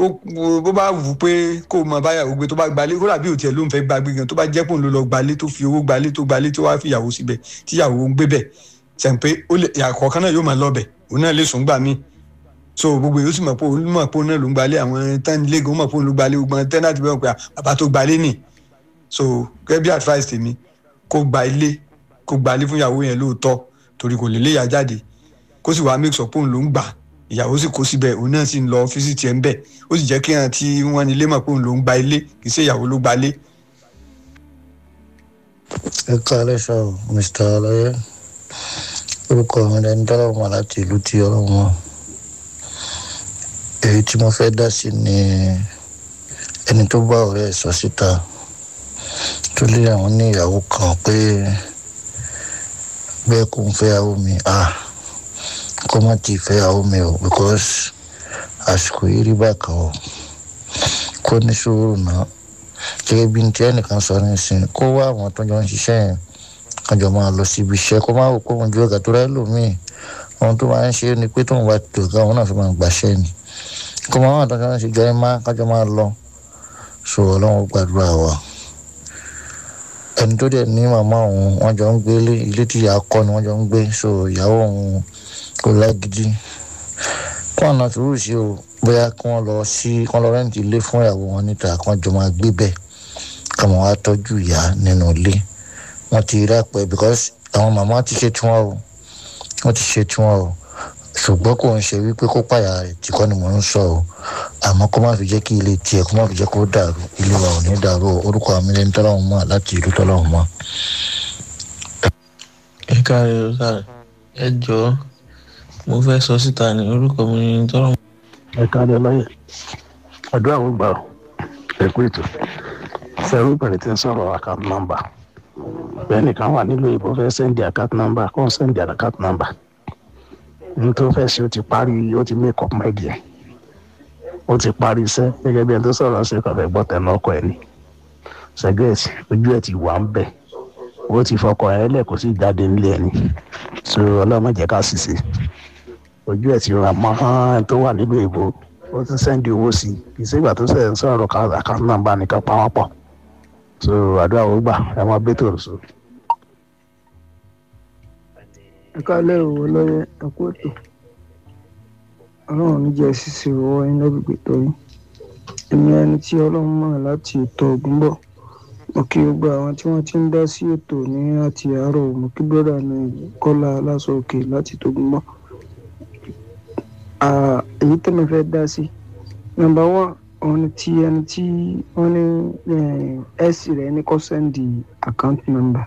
bó bá wù ú pé kó o mọ báyàwó gbé tó bá gbalé kó dàbí òtí ẹ̀ ló ń fẹ́ gbàgbé gan tó bá jẹ́ pò ń lọ lọ gbalé tó fi owó gbalé tó gbalé tó wá fi ìyàwó síbẹ̀ tí ìyàwó ń gbé bẹ̀ sẹ́n pé àkọ́kọ́ náà yóò máa lọ bẹ̀ òun náà lè sùn gbà míì so gbogbo yóò sì mọ̀ pé òun mọ̀ pé òun náà ló ń gbalé àwọn tẹ́ni lẹ́gàn mọ̀ pé òun ló gbalé gbogbo tẹ́ni láti bẹ́ẹ̀ pé bàbá tó gbalé nì so gẹ́gẹ́ bí advice tèmi kó gba ilé kó gbalé fún ìyàwó yẹn lóòótọ́ torí kò lè léyà jáde kó sì wá make sure pé òun ló ń gbà ìyàwó sì kó síbẹ̀ òun náà sì ń lọ ọ́fíìsì tiẹ̀ ń bẹ̀ ó sì jẹ́ kí hàn tí wọ́n ní ilé mọ̀ pé òun ló ń gba ilé kì í ṣe ìyàwó ló gbalé. ẹ káalẹ́ sọ mr ọlọ́yẹ orúkọ mi lẹni tọ́lọ́run wà láti ìlú tí ọlọ́run wọn èyí tí mo fẹ́ dá sí ni ẹni tó bá ọ̀rẹ́ ẹ̀ sọ síta tó lé àwọn ní ìyàwó kan pé bẹ́ẹ̀ kò ń fẹ́ ìyàwó mi ah kó má ti fẹ́ ìyàwó mi o because àsìkò yìí rí bákan o kó ní sùúrù náà gẹ́gẹ́ bí tí ẹnìkan sọ nísìnyí kó wá àwọn tó jọ ń ṣiṣẹ́ yẹn kájọ máa lọ síbi iṣẹ́ kó má wò pé òun ju ọ̀gá tó rẹ́ lòmíì ohun tó máa ń ṣe ni pé tóun bá tó ọ̀gá òun náà fi máa gbàṣẹ́ ni kó máa wà tó jọ ń ṣe jọ ẹ má kájọ máa lọ so ọlọ́run gbàdúrà wa ẹni tó dẹ̀ ní màmá òun wọ́n jọ ń gbé ilé tí ìyá kọ́ ni wọ́n jọ ń gbé so ìyàwó òun kò lágídí kó àná sùúrù sí o bóyá kí wọ́n lọ sí kí wọ́n lọ rẹ́ǹtì ilé fún ìyàwó wọn níta kí wọ́n jọ máa gbé bẹ́ẹ̀ kí wọ́n wá tọ́jú ìyá nínú ilé wọ́n ti rí àpẹ because àwọn màmá ti ṣe tiwọn o wọ́n ti ṣe tiwọn o ṣùgbọ́n kò ń ṣe wípé kó pààyà rẹ̀ tí kọ́ ni mò ń sọ o àmọ́ kó má fi jẹ́ kí ilé tiẹ̀ kó má fi jẹ́ kó dàrú ilé wa ò ní dàrú o orúkọ àmì lẹ́ni tọ́lọ́hún mọ́ láti ìlú tọ́lọ́hún mọ́. ẹ káre o sáré ẹ jọ̀ọ́ mo fẹ́ sọ síta ní orúkọ mi ní tọ́lọ́hún. ẹ káre lọ́yẹ̀ àdúrà ó gbà ọ́ ẹ kú ètò sẹ́rú bẹ̀rẹ̀ tí ń sọ̀rọ̀ account number bẹ́ẹ̀ nìkan wà nílò ìbò fẹ́ sẹ́ndì account number kó ń sẹ́ndì account number ní tó fẹ́ ṣe ó ti parí ó ti make up mind yẹn ó ti parí iṣẹ́ gẹ́gẹ́ bí ẹni tó sọ̀rọ̀ ṣe kàn fẹ́ gbọ́ tẹnu ọkọ ẹ̀ ni sẹ́gẹ̀tì ojú ẹ̀ ti wà ń bẹ̀ ó ti fọkọ ẹ̀ lẹ̀ kó sì jáde nílé ẹ̀ ni so ọlọ́mọ jẹ́ ká sì ṣe ojú ẹ̀ ti rà mọ́ ẹni tó wà nílò ìbò ó ti sẹ́ndì owó sí i kì í sígbà tó sẹ̀ ń sọ̀rọ̀ account number nìkan pa wọ́n pọ̀ so àdúrà ó gbà ẹ máa bẹ́tò rò so. ẹ káàlẹ́ òwò lọ́yẹ ẹ̀kú ètò ọlọ́run níjẹ́ ṣíṣe owó ẹni lọ́gbẹ̀gbẹ̀ torí èmi ẹni tí ọlọ́run mọ̀ láti ètò ọ̀gbìn bọ̀ mo kí gbogbo àwọn tí wọ́n ti ń dá sí ètò ní àti àárọ̀ mo kí bọ́dà ní kọ́lá aláṣọ òkè láti tògùn bọ̀ èyí tẹ́mi fẹ́ dá sí nọ́mbà wán òun ti ẹni tí wọ́n ní ẹ̀sì rẹ̀ ní kó sẹ́ndì àkáǹtì nọ́mbà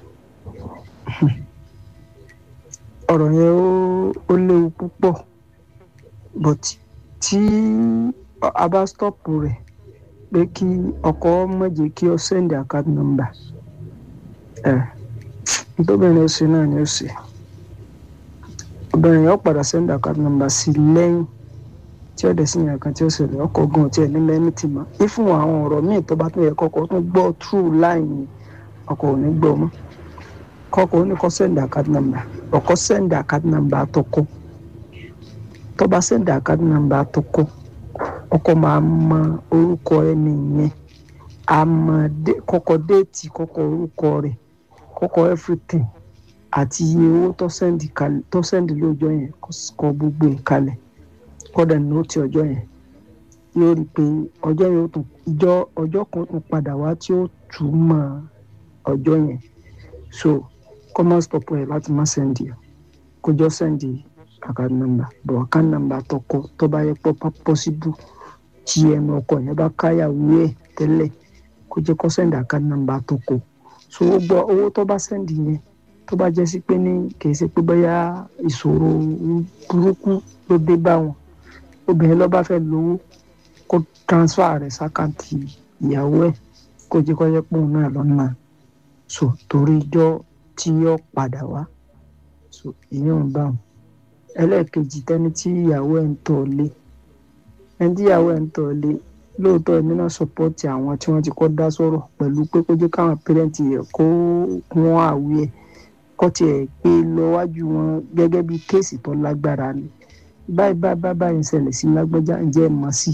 ọ̀rọ̀ yẹn ó léwu púpọ̀ but tí a bá stọ́pù rẹ̀ pé kí ọkọ mọ̀jẹ̀ kí ọ send account number ẹ̀ nítòbìnrin ó ṣe náà ni ó ṣe obìnrin yóò padà send account number sí lẹ́yìn tí ó dẹ̀ sí yàn kan tí ó ṣẹlẹ̀ ọkọ̀ gan tí ẹ̀ ní lẹ́ni tì mọ́ ifun àwọn ọ̀rọ̀ míì tó bá tún yẹ kọ́kọ́ tún gbọ́ through line ọkọ̀ ò ní gbọ́ mọ́ kọ́kọ́ ó ní kó send account number ọkọ send account number àtọkọ tó bá send account number àtọkọ ọkọ máa mọ orúkọ ẹni yẹn àmọ́ kọ́kọ́ déètì kọ́kọ́ orúkọ rẹ̀ kọ́kọ́ everything àti iye owó tó send kalẹ̀ tó send lóòjọ́ yẹn kọ gbogbo ẹ̀ kalẹ̀ kọ́dà nóòtì ọjọ́ yẹn yóò rí i pé ọjọ́ yẹn ó tún ìjọ ọjọ́ kan tún padà wá tí ó túmọ̀ ọjọ́ yẹn so kọ́mọ́ stop ẹ̀ láti má sẹ́ndì ẹ̀ kó jọ sẹ́ndì account number bọ̀ account number tọkọ tó bá yẹ pọ̀ possible tí ẹnu ọkọ yẹn bá káyàwó ẹ̀ tẹ́lẹ̀ kó jẹ́ kó sẹ́ndì account number tọkọ so ó gbọ́ owó tó bá sẹ́ndì yẹn tó bá jẹ́ sí pé ní kì í ṣe pé bóyá ìṣòro burúkú ló dé bá wọn obìnrin ló bá fẹ́ lówó kó transfer rẹ̀ sákàǹtì ìyàwó ẹ̀ kó jẹ́ kó jẹ́ pé òun náà lọ́nà so torí ijọ́ tí yóò padà wá so ìyẹn ń bá wọn ẹlẹ́ẹ̀kejì tẹ́ni tí ìyàwó ẹ̀ ń tọ̀ lé ẹni tí ìyàwó ẹ̀ ń tọ̀ lé lóòótọ́ èmi náà sọpọ́tì àwọn tí wọ́n ti kọ́ dá sọ̀rọ̀ pẹ̀lú pé kó jẹ́ káwọn pẹ́rẹ́ǹtì rẹ̀ kó wọ́n àwí ẹ̀ kó tiẹ̀ gbé lọ́wájú wọn gẹ́gẹ́ bí kéèsì tó lágbára ni báyìí báyìí báyìí ń ṣẹlẹ̀ sí lágbájá ǹjẹ́ ẹ̀ mọ̀ sí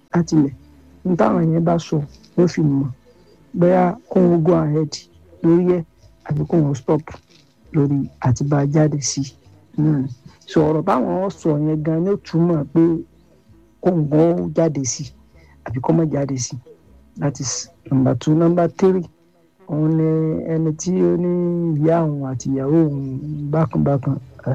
láti ilẹ̀ ní táwọn yẹn bá sọ ló fi mọ̀ bóyá kóun go ahead lórí ẹ̀ àbí kóun stop lórí àti bá a jáde sí náà ni sọ̀rọ̀ báwọn sọ yẹn gan ni ó túmọ̀ pé kóun gan jáde sí àbí kó má jáde sí that is number two number three òun ni ẹni tí ó ní ìyá òun àti ìyàwó òun bákanbákan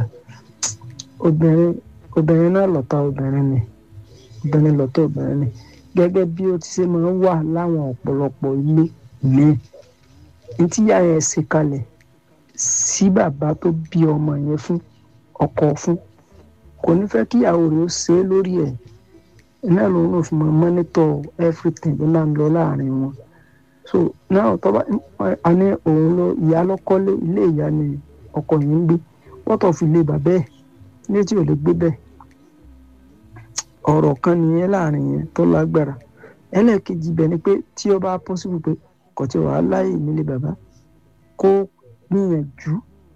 obìnrin obìnrin náà lọ́tà obìnrin ni obìnrin lọ́tà obìnrin ni gẹ́gẹ́ bí ó ti ṣe máa ń wà láwọn ọ̀pọ̀lọpọ̀ ilé míì ní tíyà yẹn ṣe kalẹ̀ sí bàbá tó bí ọmọ yẹn fún ọkọ fún kò ní fẹ́ kíyàwó rẹ̀ ó ṣe é lórí ẹ̀ náà lòun náà fi máa mọ́nítọ̀ everything ló máa ń lọ láàrin wọn so náà tó bá a ní òun lọ ìyá lọ́kọ́lé ilé ìyá ni ọkọ yìí ń gbé wọ́tọ̀ fi lé bàbá ẹ̀ ní tí ò lè gbé bẹ́ẹ̀ ọ̀rọ̀ kan nìyẹn láàrin yẹn tó lágbára ẹlẹ́ẹ̀kejì bẹ̀ ni pé tí ó bá possible pé kò tí wàá láyè nílé bàbá kó gbìyànjú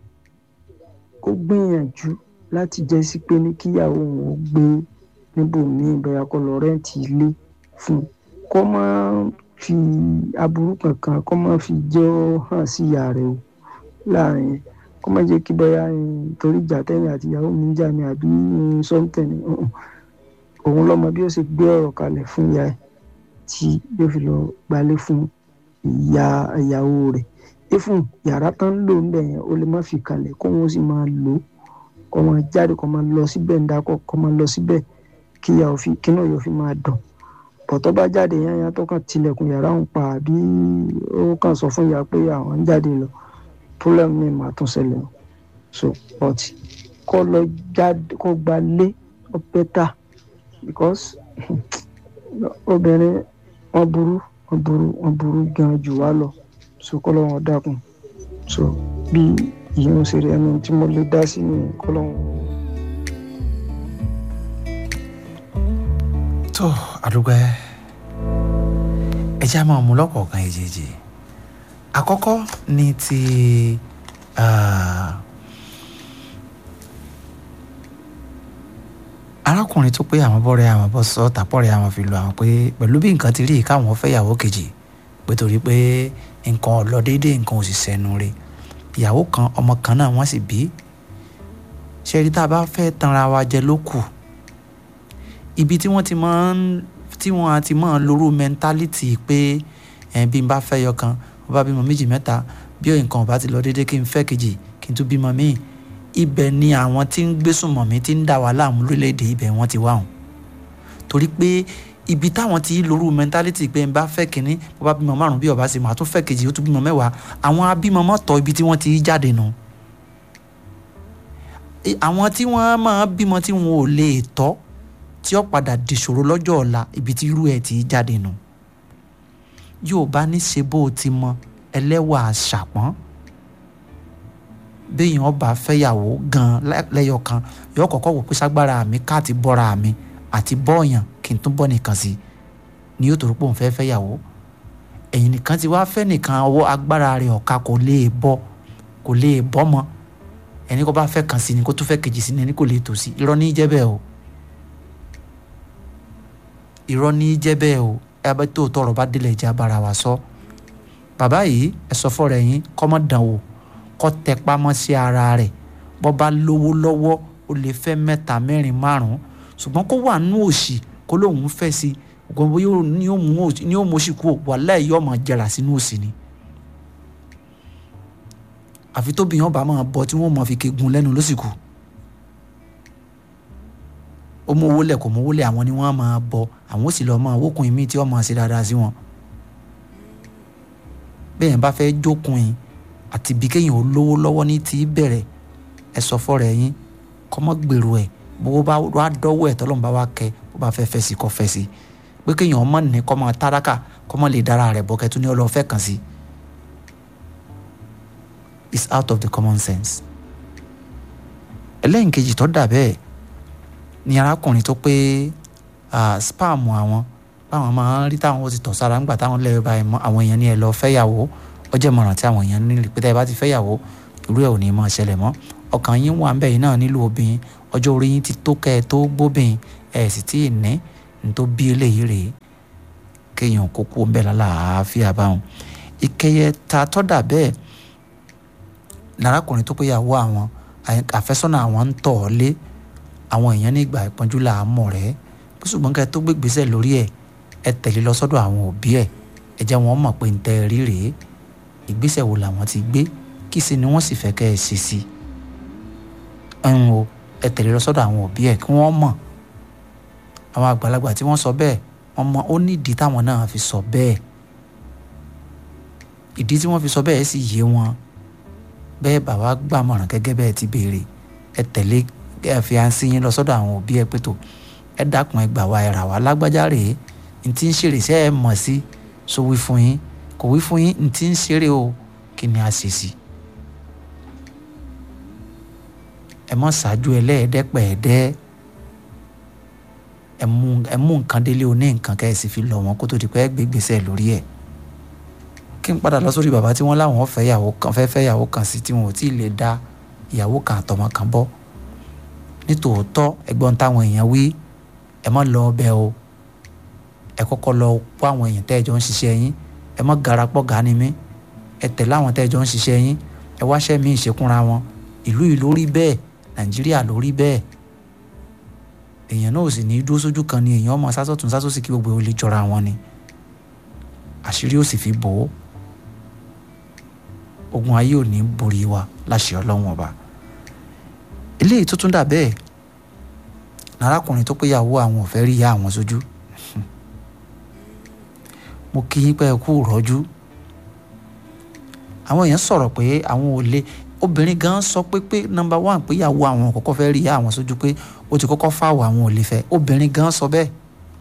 kó gbìyànjú láti jẹ́ sí pé ní kíyàwó òun ó gbé níbòmíì bóyá kó lọ rẹ́ǹtì ilé fún un kó má fi aburú kankan kó má fi jẹ́ hàn sí ìyá rẹ̀ o láàrin yẹn kó má jẹ́ kí bóyá torí ìjà tẹ́yìn àti ìyàwó mi ń jà ní àbí sọ́ńtẹ̀ ni òun lọ́mọ bí ó ṣe gbé ọ̀rọ̀ kalẹ̀ fún ìyá ẹ̀ tí yóò fi lọ gbalé fún ìyá ìyàwó rẹ̀ ifun yàrá tán lò ń bẹ̀ yẹn ó lè má fi kalẹ̀ kó wọn sì máa lò ó kó máa jáde kó máa lọ síbẹ̀ ń dákọ̀ kó máa lọ síbẹ̀ kí ìyá òfin kí náà yóò fi máa dùn bọ̀tọ́ bá jáde yẹn yẹn tó kàn tilẹ̀kùn yàrá òun pa àbí ó kàn sọ fún ìyá pé àwọn ń jáde lọ problem mi máa tún ṣẹlẹ̀ o so but kó lọ jáde kó gba lé ó bẹ́tà because obìnrin wọn burú wọn burú wọn burú gan jù wá lọ so kọ́lọ́ wọn dákun so bí ìyẹn ṣe rí ẹni tí mo lè dá sí ni kọ́lọ́ wọn. tó àdúgbò ẹ já máa mú lọ́kọ̀ọ̀kan èjèèjì àkọ́kọ́ ní ti arákùnrin tó pé àwọn bọ́rẹ̀ àwọn bọ́ sọ tàpọ̀rẹ̀ àwọn fi lọ àwọn pé pẹ̀lú bí nǹkan ti rí káwọn fẹ́yàwó kejì pé torí pé nǹkan ò lọ déédéé nǹkan ò sì sẹ́nu rẹ̀ ìyàwó kan ọmọ kan náà wọ́n sì bí ṣe rí tá a bá fẹ́ tanra wa jẹ ló kù ibi tí wọ́n ti máa ń tí wọ́n ti máa ń lórú mẹ́ńtálítì pé ẹ̀ bí n bá fẹ́ yọ kan wọ́n bá bímọ méjì mẹ́ta bí nǹkan ò bá ti lọ déédéé kí n fẹ́ kejì kí n tún bímọ míì ibẹ̀ ni àwọn tí ń gbésùnmọ̀ mi ti ń dà wá láàmú lórílẹ̀‐èdè ibẹ̀ wọ́n ti wá hùn torí pé ibi táwọn ti lórú mẹ́ńtálítì pé n bá fẹ́ kínní bó bá bímọ márùn bí ó bá sì máa tún fẹ́ kejì ó tún bímọ mẹ́wàá àwọn abímọ mọ́tọ̀ ibi tí wọ́n ti jáde nù àwọn tí wọ́n máa bímọ tí wọn ò lè tọ́ tí ó padà dìṣòro lọ́jọ́ ọ̀la ibi tí irú ẹ̀ ti jáde nù yóò bá ní ṣe bó o ti mọ ẹlẹ́wà ṣàpọ́n béèyàn ọba fẹ́yàwó gan lẹ́yọ kan yóò kọ́kọ́ wò pé ságbára mi káàtì bọ́ra mi àti bọ́ọ̀yàn kí n tún bọ́ nìkan sí ni yóò torí pé òun fẹ́ fẹ́yàwó ẹ̀yìn nìkan ti wá fẹ́ nìkan ọwọ́ agbára rẹ̀ ọ̀ka kò lè bọ́ kò lè bọ́ mọ́ ẹni kó bá fẹ́ kan sí ni kó tún fẹ́ kejì sí ni ẹni kò lè tò sí irọ́ ní jẹ́ bẹ́ẹ̀ o irọ́ ní jẹ́ bẹ́ẹ̀ o ẹ bá tó tọrọ bá délẹ̀ jẹ́ abara wa sọ bàbá yìí ẹ sọ fọ́ rẹ̀ yín kọ́mọ́ dàn wò kọ́ tẹ pamọ́ sí ara rẹ̀ bọ́ bá lówó lọ́wọ́ ó lè fẹ́ mẹ́ta mẹ́rin márùn-ún ṣùgbọ́n kó wà nú òṣì kó lóun fẹ́ sí ògbọ́n ní ó mú òṣì kú wàláhì yóò máa jẹrà sínú òṣì ni àfi tóbi yẹn bá máa bọ tí wọ́n máa fi kegun lẹ́nu lóṣìkù ó mú owó lẹ̀ kò mú owó lẹ̀ àwọn ni wọ́n máa bọ àwọn ó sì lọ́ọ́ máa wókun ìmí tí wọ́n máa ṣe dáadáa sí wọn bẹ́ẹ̀ yẹn bá fẹ́ jókun yìí àti bí kéèyàn ó lówó lọ́wọ́ ní ti bẹ̀rẹ̀ ẹ sọ fọ́rọ̀ ẹ̀yìn kọ́mọ́ gbèrò ẹ̀ bó bá wá dọ́wọ́ ẹ̀ tọ́lọ́mù bá wá kẹ bó bá fẹ́ fẹ́ sí kọ́ fẹ́ sí pé kéèyàn ọmọ ní kọ́ máa tálákà kọ́ máa lè dára rẹ̀ bọ́ kẹ́tù ní ọlọ́fẹ́ kan sí it's out of the common sense. ẹlẹ́yìn kejì tó dà bẹ́ẹ̀ ni arákùnrin tó pé spam àwọn báwọn máa ń rí táwọn ó ti tọ̀ sára ńgbà táwọn lẹ́yìn báyìí mọ́ àwọn èèyàn ní ẹ lọ fẹ́yàwó ó jẹ́ mọ̀ràn tí àwọn èèyàn nílò pé tẹ́ ẹ bá ti fẹ́yàwó irú ẹ̀ ò ní máa ṣẹlẹ̀ mọ́ ọkàn yín wà ń bẹ̀ yín náà nílò obìnrin ọjọ́ orí yín ti tó kẹ́ ẹ tó gbóbìnrin ẹ̀ sì tí ì ní ní tó bí eléyìí rèé kéèyàn kó kú ń bẹ̀ lálàáfíà báwọn ìkẹyẹ ta tọ́dà bẹ́ẹ̀ lárakùnrin tó péyàwó àwọn àfẹ́sọ́nà àwọn ń tọ̀ ọ́ lé àwọn èèyàn ní ìgbà ìpọ́njú là á mọ̀ rẹ́ bó ṣùgbọ́n kẹ́ ẹ tó gbé gbèsè lórí ẹ̀ ẹ tẹ̀lé lọ sọ́dọ̀ àwọn òbí ẹ̀ ẹ jẹ́ wọn mọ̀ pé ń tẹ́ ẹ rí rèé ìgbésẹ̀ wo làwọn ti gbé kí sì ni wọ́n sì fẹ́ kẹ́ ẹ ṣe sí i ń o ẹ tẹ̀lé lọ sọ́dọ̀ àwọn òbí ẹ̀ kí wọ́n mọ̀ àwọn àgbàlagbà tí wọ́n sọ bẹ́ẹ̀ wọ́n mọ ó ní ìdí táwọn náà fi sọ bẹ́ẹ̀ ìdí tí wọ́n fi sọ bẹ́ẹ̀ sì yé wọn bẹ́ẹ̀ bàbá gbàmọ̀ràn gẹ́gẹ́ bẹ́ẹ̀ ti béèrè ẹ tẹ̀lé ẹ fi àǹsí yín lọ sọ́dọ̀ àwọn òbí ẹ pé tó ẹ dákun ẹ gbà wá ẹ rà wá lágbájá rèé n tí ń ṣeré ṣe ẹ mọ̀ sí so wí fún yín kò wí fún yín n tí ń ṣeré o kí ni a ṣe sí. ẹ mọ̀ ṣáájú ẹlẹ́ẹ̀dẹ́pẹ̀ẹ́dẹ́ ẹ mú ẹ mú nǹkan délé oní nǹkan kẹ́ ẹ sì fi lọ wọn kó tó di pé ẹ gbé gbèsè lórí ẹ̀ kí n padà lọ sórí bàbá tí wọ́n láwọn fẹ́ yàwó kan fẹ́ fẹ́ yàwó kan sí tí wọn ò tí ì lè dá ìyàwó kan àtọmọ kan bọ́ nítòótọ́ ẹgbọ́n táwọn èèyàn wí ẹ má lọ ọbẹ̀ o ẹ kọ́kọ́ lọ kó àwọn èèyàn tẹ́ ẹ jọ ń ṣiṣẹ́ yín ẹ má garapọ̀ gani mí ẹ tẹ̀lé àwọn tẹ́ ẹ jọ ń ṣiṣẹ́ yín ẹ wáṣẹ́ mi ìṣekúnra wọn ìlú yìí lórí bẹ́ẹ̀ nàìjíríà lórí bẹ́ẹ̀ èèyàn náà ò sì ní í dúró sójú kan ni èèyàn ọmọ sásọ̀tún sásọ̀sì kí gbogbo ò lè jọra wọn ni àṣírí ò sì fi bò ó ogun ayé ò ní borí wa láṣẹ ọlọ́run ọba eléyìí tó tún dà bẹ́ẹ̀ lárákùnrin tó péyàwó àwọn ò fẹ́ rí ìyá àwọn sójú mo kí yín pé ẹ kú rọ́jú àwọn èèyàn sọ̀rọ̀ pé àwọn ò lè obìnrin gan sọ pé pé nọ́mbà one péyàwó àwọn kọ́kọ́ fẹ́ rí ìyá àwọn sójú pé ó ti kọ́kọ́ fáwọ̀ àwọn ò lè fẹ́ obìnrin gan sọ bẹ́ẹ̀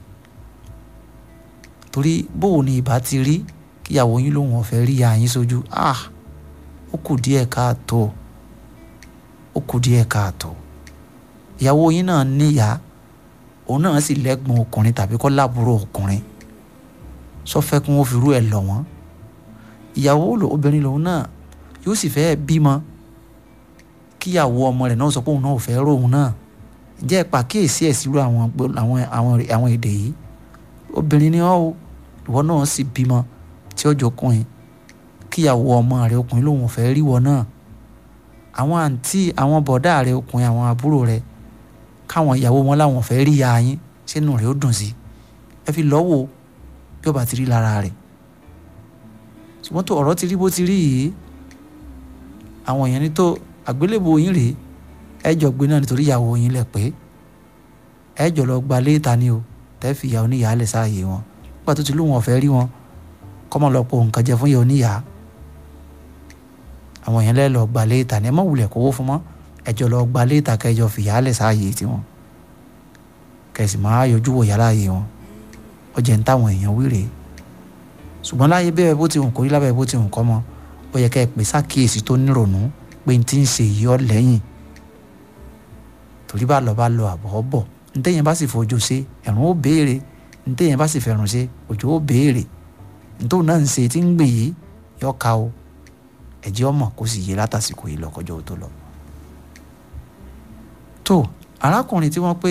torí bóun ni ìbá ti rí kíyàwó yín lòun ò fẹ́ rí ìyá yín sójú ah ó kù díẹ̀ káàtó ó kù díẹ̀ káàtó ìyàwó yín náà níyà òun náà sì lẹ́gbọ̀n ọkùnrin tàbí kọ́ láàbúrò ọkùnrin sọfẹ́ kí wọ́n fi rú ẹ̀ lọ̀ wọ́n ìyàwó obìnrin lòun náà yóò sì fẹ́ bímọ kíyàwó ọmọ rẹ̀ náà sọ pé òun náà ò fẹ́ rò òun náà jẹ́ pàkíyèsí ẹ̀ sírú àwọn àwọn àwọn àwọn èdè yìí obìnrin ni ọ́ o ìwọ náà sì bímọ tí ó jọkùnrin kíyàwó ọmọ rẹ̀ ọkùnrin lòun ò fẹ́ rí wọ náà àwọn àǹtí àwọn bọ̀dá rẹ̀ ọkùnrin àwọn àbúrò rẹ̀ káwọn ìyàwó wọn láwọn fẹ́ rí ya yín sínú rẹ̀ ó dùn sí ẹ fi lọ́wọ́ bí ó bá ti rí lára rẹ̀ ṣùgbọ́n tó ọ̀rọ̀ ti rí bó ti rí yìí àwọn èèyàn ní tó àgbélébùú yín rèé ẹ jọ gbé náà nítorí ìyàwó yín lẹ̀ pé ẹ jọ lọ gba léèta ni o tẹ́ fi ìyá oníyàá lẹ̀ sáàyè wọn nígbà tó ti lóun ọ̀fẹ́ rí wọn kọ́mọ lọ po nǹkan jẹ fún ìyá oníyàá àwọn èèyàn lẹ́ẹ̀ lọ gba léèta ni ẹ má wulẹ̀ kówó fún mọ́ ẹ jọ lọ gba léèta kẹjọ fìyà lẹ̀ sáàyè tiwọn kẹsì máa yọjú wò yàrá yìí wọn ọjà ń táwọn èèyàn wíre ṣùgbọ́n láyé bẹ́ẹ̀ bó ti hùn kórí lábẹ́ bó ti hùn kọ́ mọ́ ó yẹ kẹ́ ẹ pè sákìyèsí tó nírònú pé n ti ń ṣe yìí ọ lẹ́yìn torí bá lọ bá lọ àbọ̀ bọ̀ ntẹ́yìn bá sì fojú ṣe ẹ̀rùn ó béèrè ntẹ́yìn bá sì fẹ̀rùn ṣe òjò ó béèrè ntòun náà ń ṣe tí ń gbè yìí yọ ká o ẹ̀jẹ̀ ọmọ kó sì yé látàsìkò yìí lọ́kọjọ́ tó lọ. tó arákùnrin tí wọ́n pé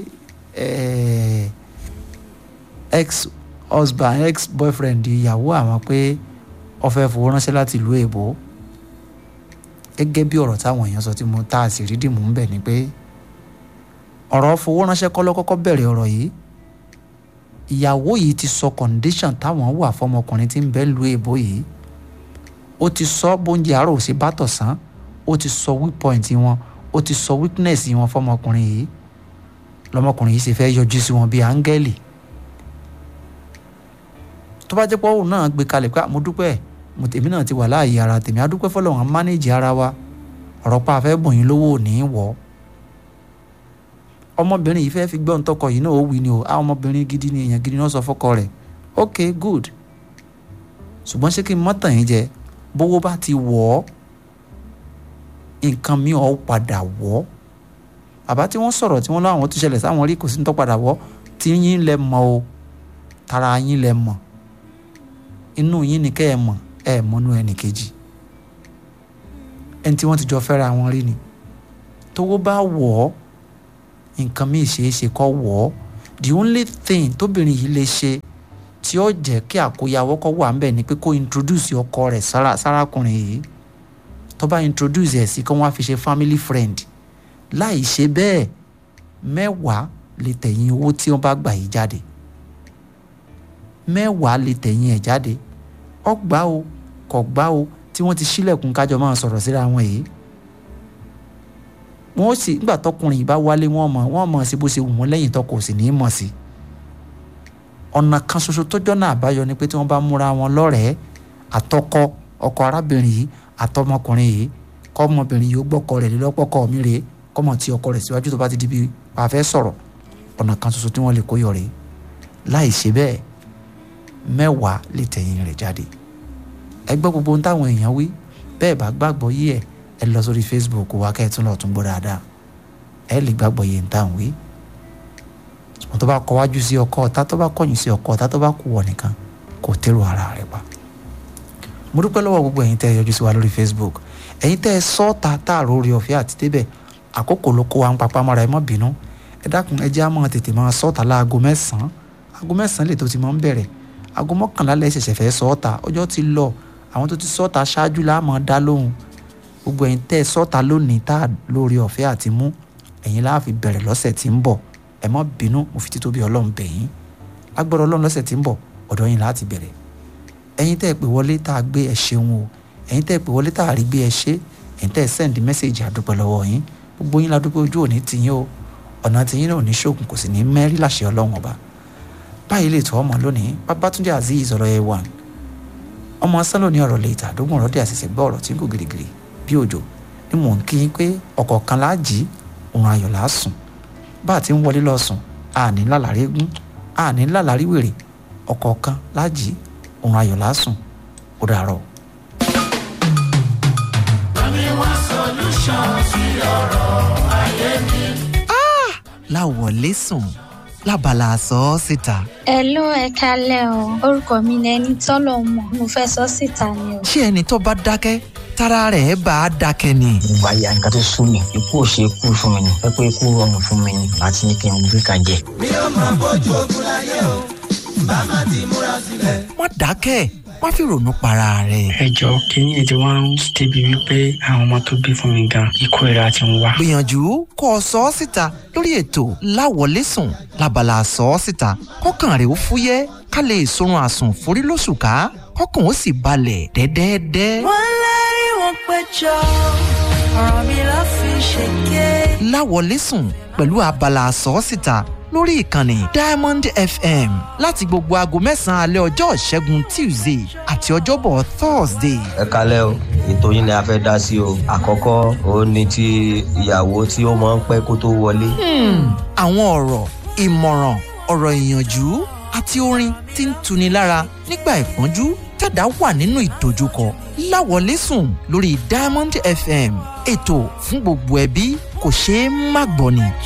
ex husband ex boyfriend ìyàwó àwọn pé ó fẹ́ fowó ránṣẹ́ láti ìlú èbó gẹ́gẹ́ bí ọ̀rọ̀ táwọn èèyàn sọ tí mo tá a sì rí dìmú ń bẹ̀ ni pé ọ̀rọ̀ fowó ránṣẹ́ kọ́ ló kọ́kọ́ bẹ̀rẹ̀ ọ̀rọ̀ yìí ìyàwó yìí ti sọ condition táwọn wà fọmọkùnrin tí ń bẹ lu èbó yìí ó ti sọ bóúnjẹ àárò sí bátọ̀sán ó ti sọ weak point wọn ó ti sọ weakness wọn fọmọkùnrin yìí lọmọkùnrin yìí sì fẹ́ yọjú sí wọn bíi áńgẹ́lì tó bá jẹ́ pé òun náà gbé kalẹ̀ pé mo dúpẹ́ mo tèmi náà ti wà láàyè ara tèmi á dúpẹ́ fọlọ́run á mánéjì ara wa ọ̀rọ̀ pa àfẹ́ bùn yín lówó ò ní í wọ̀ ọ́ ọmọbìnrin yìí fẹ́ fi gbọ́n tọkọ yìí náà ó wí ni o àwọn ọmọbìnrin gidi ni èèyàn gidi náà sọ fọ́kọ rẹ̀ ok good ṣùgbọ́n ṣé kí n mọ́ tàn yín jẹ bówó bá ti wọ̀ ọ́ nǹkan mi ò padà wọ̀ ọ́ bàbá tí wọ́n sọ̀rọ̀ tí wọ́n láwọn tó ṣẹlẹ̀ sáwọn rí kò sí ní tó padà wọ̀ tí yín lẹ mọ̀ o tara yín lẹ mọ̀ inú yín ni kẹ́ ẹ mọ̀ ẹ mọ́nú ẹnì kejì ẹni tí wọ́n ti jọ fẹ́ra wọn rí ni tówó bá wọ̀ ọ́ nǹkan míì ṣeé ṣe kọ́ wọ̀ ọ́ the only thing tóbìnrin yìí lè ṣe tí ó jẹ́ kí àkóyawọ́ kọ́ wà ń bẹ̀ ni pé kó introduce ọkọ rẹ̀ sára sárakùnrin yìí tó bá introduce ẹ̀ sí kí wọ́n á fi ṣe family friend láì ṣe bẹ́ẹ̀ mẹ́wàá lè tẹ̀yìn owó tí wọ́n bá gbà yìí jáde mẹ́wàá lè tẹ̀yìn ẹ̀ jáde ọgbà o kò gbà o tí wọ́n ti ṣílẹ̀kùn kájọ máa sọ̀rọ̀ síra wọn yìí wọ́n sì nígbà tọkùnrin yìí bá wálé wọ́n mọ̀ wọ́n mọ̀ sí bó ṣe wù wọ́n lẹ́yìn tọkọ sì ní í mọ̀ sí ọ̀nà kan ṣoṣo tọ́jọ́ náà àbáyọ ni pé tí wọ́n bá múra wọn lọ́rẹ̀ẹ́ àtọkọ ọkọ arábìnrin yìí àtọmọkùnrin yìí kọ́mọbìnrin yìí ó gbọ́kọ rẹ̀ lọ́pọ̀kọ mi rèé kọ́mọ tí ọkọ rẹ̀ síwájú tó bá ti di bí a fẹ́ sọ̀rọ̀ ọ̀nà kan ṣoṣo tí wọ́n lè kó yọ rèé láì ṣe bẹ́ẹ̀ mẹ́wàá lè tẹ̀yìn rẹ̀ jáde ẹ gbọ́ gbogbo ohun táwọn èèyàn wí bẹ́ẹ̀ bá gbàgbọ́ yí ẹ̀ ẹ lọ sórí facebook wa kẹ́ ẹ tún lọ tún gbọ́ dáadáa ẹ lè gbàgbọ́ yẹn táwọn wí wọn tó bá kọ wájú sí ọkọ ọ̀tá tó bá kọ̀yìn sí ọkọ ọ̀tá tó bá kú wọ nìkan kò tẹ́rù ara rẹ̀ pa mo dúpẹ́ lọ́wọ́ gbogbo ẹ̀yin tẹ́ ẹ yọjú sí wa lórí facebook ẹ̀yin tẹ́ ẹ sọ́ọ̀ta táàrọ̀ orí ọ̀fẹ́ àti débẹ̀ àkókò ló kó wa ń papá mọ́ra ẹ má bínú ẹ dákun ẹ jẹ́ àmọ́ tètè máa sọ́ọ̀ta láago mẹ́sàn-án aago mẹ́sàn-án lè tó ti máa ń bẹ̀rẹ̀ aago mọ́kànlá lẹ́ ṣẹ̀ṣẹ̀ fẹ́ sọ́ọ̀ta ọjọ́ ti lọ àwọn tó ti sọ́ọ̀ta ṣáájú láàmú dá lóhùn gbogbo ẹ̀yin tẹ́ ẹ sọ́ọ̀ta lónìí tá a lórí ọ̀fẹ́ àti mú ẹ̀yin láà fi bẹ̀rẹ̀ lọ́sẹ̀ tí ń bọ̀ ẹ má bínú mo fi títóbi ọlọ́run bẹ̀ yín lágbọ́dọ̀ ọlọ́run lọ́sẹ̀ tí ń bọ̀ ọ̀dọ̀ yín láti bẹ̀rẹ̀ ẹ̀yin tẹ́ ẹ pè wọlé tá a gbé ẹ ṣeun o ẹ̀yin tẹ́ ẹ pè wọlé tá a rí gbé ẹ ṣe ẹ̀yin tẹ́ ẹ sẹ́ndì mẹ́sẹ̀gì àdúpẹ́ lọ́wọ́ yín gbogbo yín ládùúgbò ojú òní tiyín o ọ̀nà tiyín náà ní ṣògùn kò sì ní mẹ́rí láṣẹ ọlọ́run ọba báyìí lè tọ́ ọmọ lónìí babatunde azeez ọ̀rọ̀ ẹ̀ wà ọmọ sálò ní ọ̀rọ̀ lè tàdógún ọ̀rọ̀ dé àṣẹṣẹ gbọ́ ọ̀rọ̀ tí ń gò gírígírí bí òjò ni mò ń kí yín pé ọ̀kọ̀ọ̀kan láàjì òun ayọ̀ làásùn bá a ti ń wọlé lọ sùn àní lálàrí egún àní lálàrí wèrè ọ̀kọ̀ọ̀kan láàjì òun ayọ̀ lásùn ó dàárọ̀. láwọlé sùn lábala àsọ ọ síta. Hello ẹ kalẹ́ o orúkọ mi ni ẹni tọ́lọ̀ mọ̀ mo fẹ́ sọ síta ni o. ṣé ẹni tó bá dákẹ́ tára rẹ̀ bá a dákẹ́ ni. ìwà ìyá nǹkan tó sún mi ikú ò ṣe kú fún mi ni ẹ pé ikú rọrùn fún mi ni àti ní kí n gbé kan jẹ. mi ò máa bójú ogun láyé o bá má ti múra sílẹ̀. má dákẹ́ má fi ronú para rẹ̀. ẹ jọ kínní ètò wa ń débi wípé àwọn ọmọ tó bí fún mi gan ikú ìra ti ń wá. gbìyànjú kó o sọ ọ́ síta lórí ètò láwọlé sùn lábala àsọ ọ́ síta kọ́kàn rẹ̀ ó fúyẹ́ ká lè sorun àsùn forí lóṣù ká kọ́kàn ó sì balẹ̀ dẹ́dẹ́dẹ́. wọ́n lárí wọn péjọ ọ̀rọ̀ mi ló fi ṣèké. láwọlé sùn pẹ̀lú abala àsọ́sìta lórí ìkànnì diamond fm láti gbogbo aago mẹ́sàn-án alẹ́ ọjọ́ ìṣẹ́gun tuesday àti ọjọ́bọ̀ thursday. ẹ kalẹ́ o ètò yín ni a fẹ́ dá sí o àkọ́kọ́ òun ni ti ìyàwó tí ó máa ń pẹ́ kó tó wọlé. àwọn ọ̀rọ̀ ìmọ̀ràn ọ̀rọ̀ ìyànjú àti orin tí ń tuni lára nígbà ìpọ́njú tẹ̀dá wà nínú ìdojúkọ láwọlé sùn lórí diamond fm ètò fún gbogbo ẹbí kò ṣeé má gbọ́ ni.